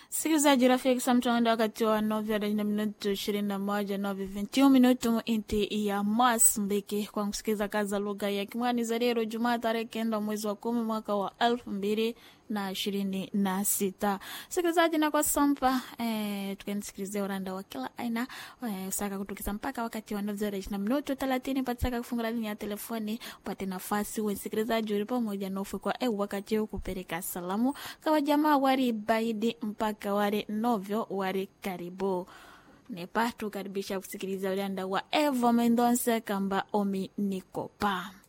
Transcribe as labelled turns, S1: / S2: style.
S1: Sikilizaji rafiki samtonda wakati wa novya na minutu ishirini na moja novi vintiu minutu inti ya Mozambiki kwa kusikiza kaza lugha ya Kimwani za leo Jumaa tarehe kenda mwezi wa kumi mwaka wa elfu mbili na ishirini na sita. Sikilizaji na kwa sampa eh, tukanisikilizia uranda wa kila aina eh, usaka kutukiza mpaka wakati wa novya na minutu thelathini pataka kufungula linya ya telefoni upate nafasi usikilizaji uli pamoja na ufukwa eh, wakati huu kupeleka salamu kawa jamaa wari baidi mpaka wale novyo wari karibu nepa tukaribisha kusikiliza ulanda wa Evo Mendonce kamba omi nikopa